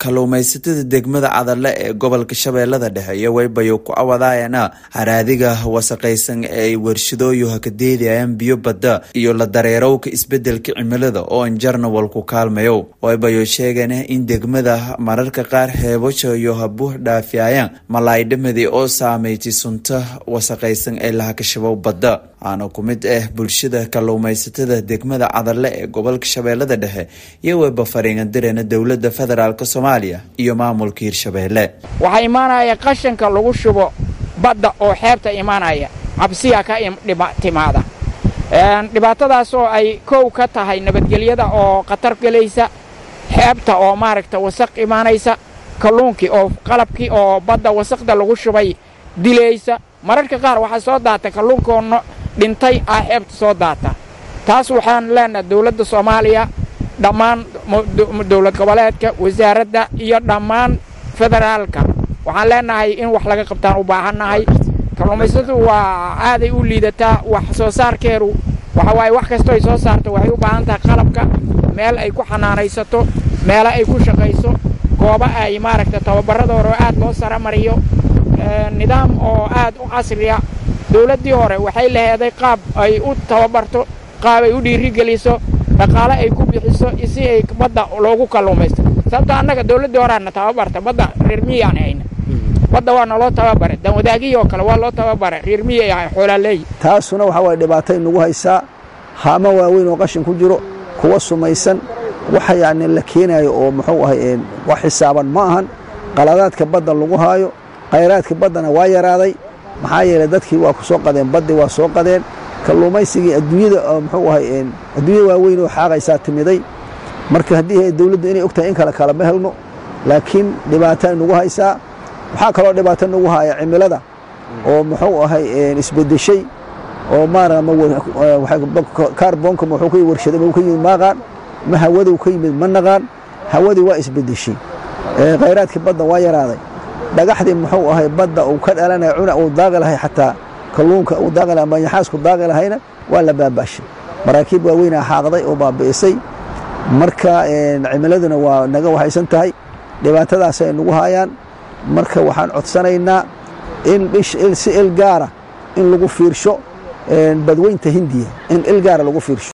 kalluumaysatada degmada cadalle ee gobolka shabeellada dhexe iyo waybayo ku awadaayana haraadiga wasaqaysan ee ay warshadooyu hakadeedayaan biyo badda iyo la dareerowka isbedelka cimilada oo anjarna walku kaalmayo waybayo sheegana in degmada mararka qaar heebasha iyo habuux dhaafiyayaan malaydhamadi oo saameyti sunta wasaqaysan ee lahakashabow badda waana ku mid ah bulshada kalluumaysatada degmada cadalle ee gobolka shabeellada dhexe iyo weyba fariingadirana dowlada federaalk soomaaliya iyo maamulka hirshabeelle waxaa imaanaya qashanka lagu shubo badda oo xeebta imaanaya cabsiya ka timaada dhibaatadaas oo ay kow ka tahay nabadgelyada oo khatar gelaysa xeebta oo maaragta wasaq imaanaysa kalluunkii oo qalabkii oo badda wasaqda lagu shubay dilaysa mararka qaar waxaa soo daata kalluunkoonno dhintay ah xeebta soo daata taas waxaan leenahay dowladda soomaaliya dhammaan dowlad goboleedka wasaaradda iyo dhammaan federaalka waxaan leenahay in wax laga qabtaan u baahannahay kalluumaysatu waa aaday u liidataa wax soo saarkeedu waxa waaye wax kastoo ay soo saarto waxay u baahan tahay qalabka meel ay ku xanaanaysato meelo ay ku shaqayso goobo ay maaragta tababarrada hore aad loo saramariyo nidaam oo aad u casriya dowladdii hore waxay laheeday qaab ay u tababarto qaab ay u dhiirigeliso dhaqaale ay ku bixiso si ay badda loogu kalluumaysto sababto annaga dowladdii horeana tababarta badda reer miyaan hayna badda waa naloo tababaray danwadaagihii oo kale waa loo tababaray reer miyay ahay xoolaaleey taasuna waxaa waye dhibaatay nagu haysaa haamo waaweyn oo qashin ku jiro kuwa sumaysan waxa yacni la keenaayo oo muxuu ahay wax xisaaban ma ahan qaladaadka badda lagu haayo khayraadka baddana waa yaraaday maxaa yeelay dadkii waa ku soo qadeen baddii waa soo qadeen kalluumaysigii adduunyada muxuu ahay adduunya waaweyn oo xaaqaysaa timiday marka haddii dawladdu inay og tahay in kale kale ma helno laakiin dhibaata nagu haysaa waxaa kaloo dhibaato nagu haya cimilada oo muxuu ahay isbedeshay oo maarakaarboonka muxuu ka warshaday ma ka yimid maaqaan ma hawadu ka yimid ma naqaan hawadii waa isbedeshay khayraadkii badda waa yaraaday dhagaxdii muxuu ahay badda uu ka dhalanaya cuna uu daaqi lahay xataa kalluunka uu daaqi lahay manyaxaasku daaqi lahayna waa la baabaashay maraakiib waaweynaa xaaqday oo baabi'isay marka cimiladuna waa naga waxaysan tahay dhibaatadaasay nagu haayaan marka waxaan codsanaynaa in si il gaara in lagu fiirsho badweynta hindiya in il gaara lagu fiirsho